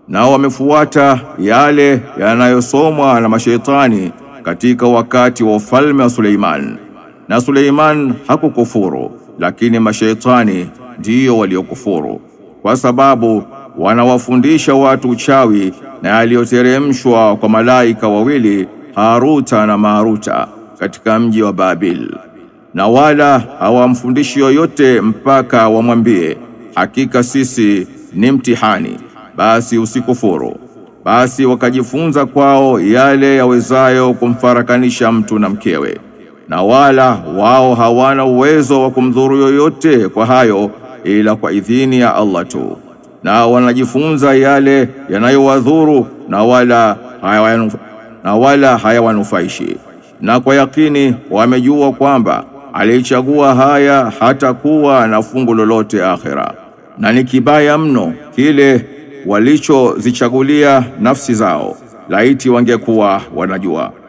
nao wamefuata yale yanayosomwa na mashaitani katika wakati wa ufalme wa Suleiman. Na Suleiman hakukufuru, lakini mashaitani ndiyo waliokufuru, kwa sababu wanawafundisha watu uchawi na yaliyoteremshwa kwa malaika wawili Haruta na Maruta katika mji wa Babil, na wala hawamfundishi yoyote mpaka wamwambie, hakika sisi ni mtihani, basi usikufuru. Basi wakajifunza kwao yale yawezayo kumfarakanisha mtu na mkewe, na wala wao hawana uwezo wa kumdhuru yoyote kwa hayo ila kwa idhini ya Allah tu, na wanajifunza yale yanayowadhuru na wala hayawanufa, na wala hayawanufaishi, na kwa yakini wamejua kwamba alichagua haya hatakuwa na fungu lolote akhira, na ni kibaya mno kile walichozichagulia nafsi zao, laiti wangekuwa wanajua.